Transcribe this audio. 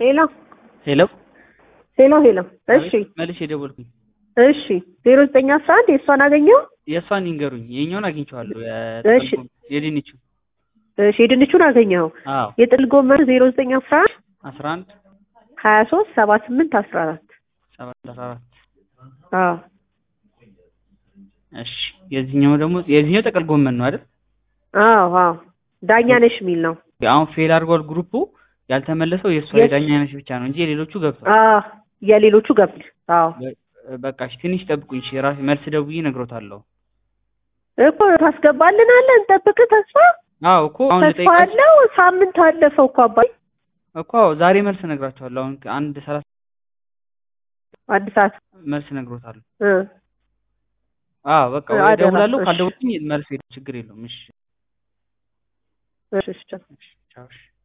ሄሎ ሄሎ ሄሎ ሄሎ። እሺ መልሼ የደወልኩኝ እሺ ዜሮ ዘጠኝ አስራ አንድ የእሷን አገኘው። የእሷን ይንገሩኝ። የኛውን አግኝቼዋለሁ። እሺ። የድንቹ እሺ የድንቹን አገኘው። አዎ የጥል ጎመን ዜሮ ዘጠኝ አስራ አንድ አስራ አንድ ሀያ ሶስት ሰባ ስምንት አስራ አራት ሰባት አስራ አራት አዎ እሺ የዚህኛው ደግሞ የዚህኛው ጥቅል ጎመን ነው አይደል? አዎ አዎ ዳኛ ነሽ የሚል ነው። አሁን ፌል አድርጓል ግሩፑ። ያልተመለሰው የእሷ የስ- የዳኛ አይነት ብቻ ነው እንጂ የሌሎቹ ገብቷል። አዎ የሌሎቹ ገብቷል። አዎ በ- በቃ እሺ ትንሽ ጠብቁኝ። እሺ ራሴ መልስ ደውዬ እነግሮታለሁ። እኮ ታስገባልናለህ። እንጠብቅ። ተስፋ አዎ እኮ አሁን ተስፋ ልጠይቃቸው አለው። ሳምንት አለፈው እኮ አባይ እኮ አዎ ዛሬ መልስ እነግራቸዋለሁ። አሁን አንድ ሰላሳ አንድ ሰዓት መልስ እነግሮታለሁ። እ አዎ በቃ ወይ አደራ፣ እደውላለሁ። እሺ። ካልደወልኩኝ መልስ የለም፣ ችግር የለውም። እሺ እሺ እሺ እሺ ቻው እሺ